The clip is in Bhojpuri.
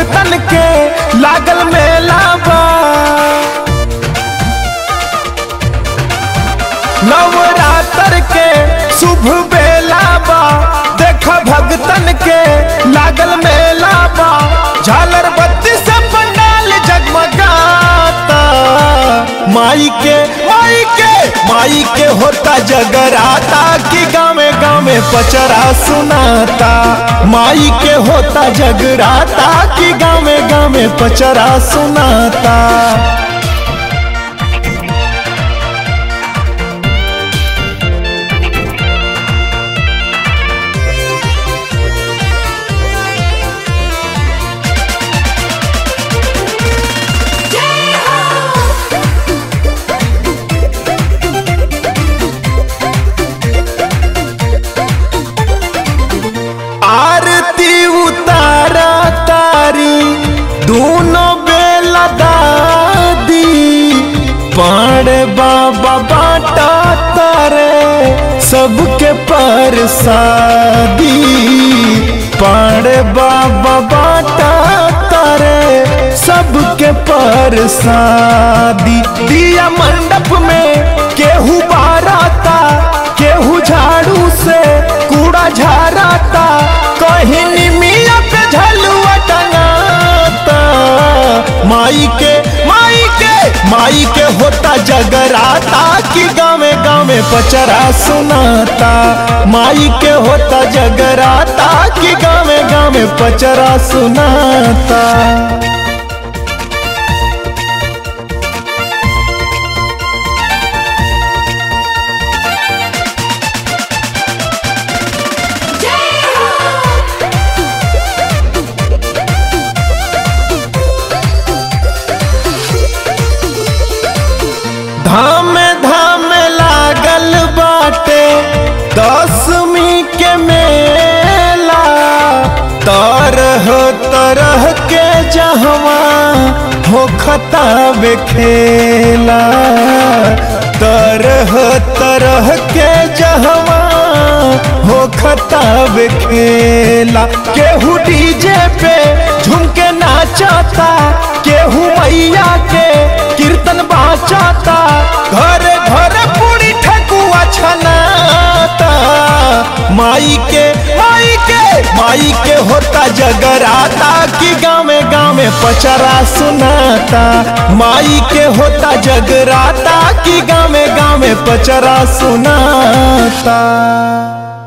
भगतन के लागल मेला बा नवरात्र के शुभ बेला बा देख भगतन के लागल मेला बा झालर बत्ती से पंडाल जगमगाता माई के माई के माई के होता जगराता कि गावे गावे पचरा सुनाता माई के होता जगराता कि गावे गावे पचरा सुनाता आरती उतारा तारी दोनों बेला दादी पाड़े बाबा बाटा तारे सबके परसादी पाड़े बाबा बाटा तारे सबके परसादी दिया मंडप में केहू बाराता केहू झाड़ू से कूड़ा झाड़ाता कहीं निमिया पे झलुआ टंगाता माई के माई के माई के होता जगराता कि गावे गावे पचरा सुनाता माई के होता जगराता कि गावे गावे पचरा सुनाता धाम धाम लागल बाटे दसवीं के मेला तरह तरह के जहवा हो खताब खेला तरह तरह के जहवा हो खताब खेला केहू डीजे पे झूम के नाचता केहू मैया के कीर्तन बाचाता घर घर पूरी ठकुआ छनाता माई के माई के माई के होता जगराता कि गावे गावे पचरा सुनाता माई के होता जगराता कि गावे गावे पचरा सुनाता